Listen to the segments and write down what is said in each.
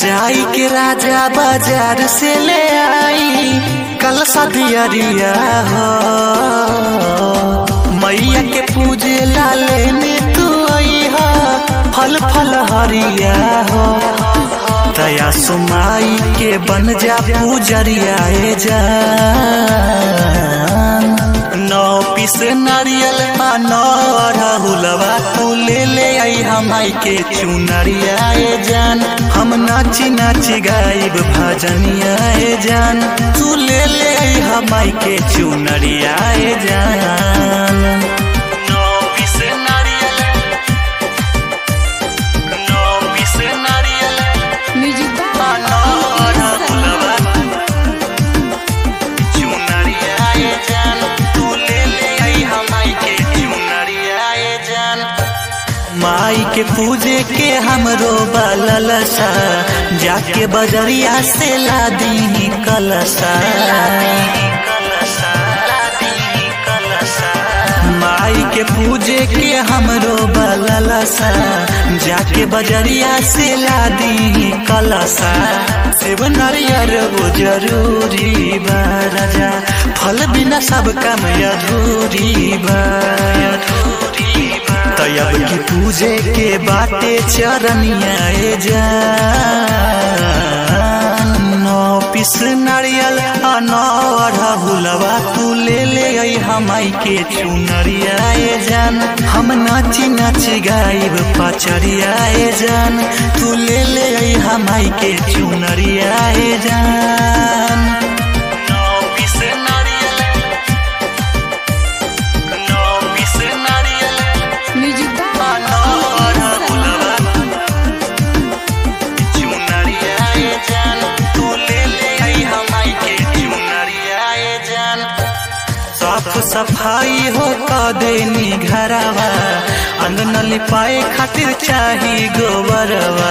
जाई के राजा बाजार से ले आई कल सदियरिया हो मैया के पूजे ला लेने तू आई हो फल फल हरिया हो दया सुमाई के बन जा पूजरिया ए जान नौ पीस नारियल आ नौ राहुलवा तू ले ले आई हमाई के चुनरिया ए जान हम नाची नाची गाइब भजनिया ए जान तू ले ले आई हमाई के चुनरिया ए जान नौ पीस नारियल नौ पीस नारियल म्यूजिक आ नौ राहुलवा चुनरिया ए जान तू ले ले आई हमाई के चुनरिया ए जान माई के पूजे के हमरो बललसा जाके बजरिया से ला दी कलसा माई के पूजे के हमरो बललसा जाके बजरिया से ला दी कलसा सेब नारियर वो जरूरी बा राजा फल बिना सब काम अधूरी बा तयब की पूजे के बाटे चरनिया ए जान नौ पिस नारियल आ नौ अढ़हुलवा तू ले ले आई हमाई के चुनरिया ए जान हम नाची नाची गाइब पचरिया ए जान तू ले ले आई हमाई के चुनरिया ए जान नौ पिस नारियल नौ पिस नारियल म्यूजिक साफ सफाई हो देनी घरवा अंगन लिपाए खातिर चाही गोबरवा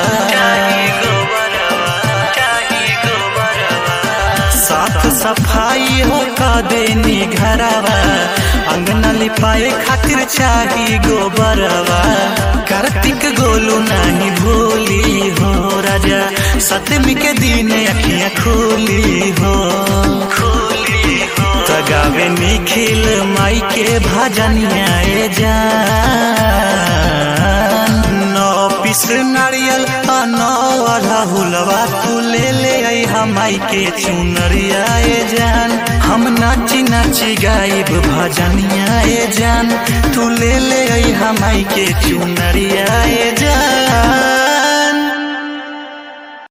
साफ सफाई हो देनी घरवा अंगन लिपाए खातिर चाही गोबरवा कार्तिक गोलू नहीं भूली हो राजा सतमी के दिन अखियां खोली हो तगावे निखिल माई के भजनिया ए जान नौ पिस नारियल आ नौ अढ़हुलवा तू ले ले आई हमाई के चुनरिया ए जान हम नाची नाची गाइब भजनिया ए जान तू ले ले आई हमाई के चुनरिया ए जान